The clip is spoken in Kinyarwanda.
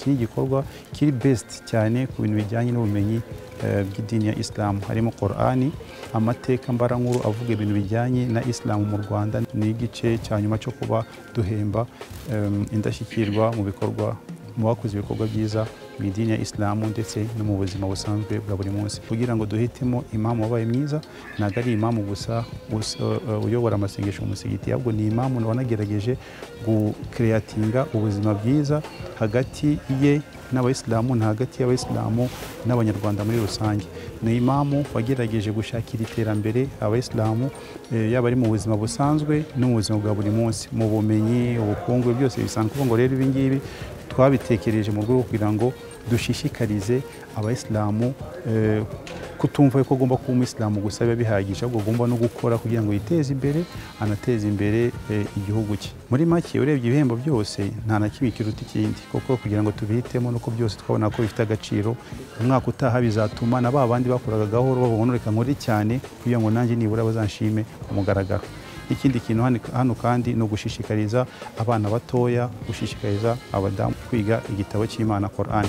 gikorwa kiri besiti cyane ku bintu bijyanye n'ubumenyi eh, bw'idini ya isilamu harimo korani amateka mbarankuru avuga ibintu bijyanye na isilamu mu rwanda ni igice cya nyuma cyo kuba duhemba em, indashyikirwa mu bikorwa mu bakoze ibikorwa byiza mu idini ya isilamu ndetse no mu buzima busanzwe bwa buri munsi kugira ngo duhitemo imamu wabaye mwiza ntabwo ari imamu gusa us- uh, uyobora amasengesho mu musigiti ahubwo ni imamu wanagerageje gukereyatinga ubuzima bwiza hagati ye n'abayisilamu ni hagati y'abayisilamu n'abanyarwanda muri rusange ni imamu wagerageje gushakira iterambere abayisilamu eh, yaba ari mu buzima busanzwe no mu buzima bwa buri munsi mu bumenyi ubukungu byose bisanzwe kuvuga ngo rero ibi ngibi twabitekereje mu rwego kugira ngo dushishikarize abayisilamu eh, kutumva ko agomba kuba umuyisilamu gusa biba bihagije ahubwo agomba no gukora kugira ngo yiteze imbere anateze imbere eh, igihugu cye muri make urebye ibihembo byose nta na kimwe kiruta ikindi kuko kugira ngo tubihitemo nuko byose twabona ko bifite agaciro umwaka utaha bizatuma na ba bandi bakoraga gahoro bavuga ngo reka nkore cyane kugira ngo nanjye nibura bazanshime ku mugaragaro ikindi kintu hano- hano kandi ni ugushishikariza abana batoya gushishikariza abadamu kwiga igitabo cy'imana korani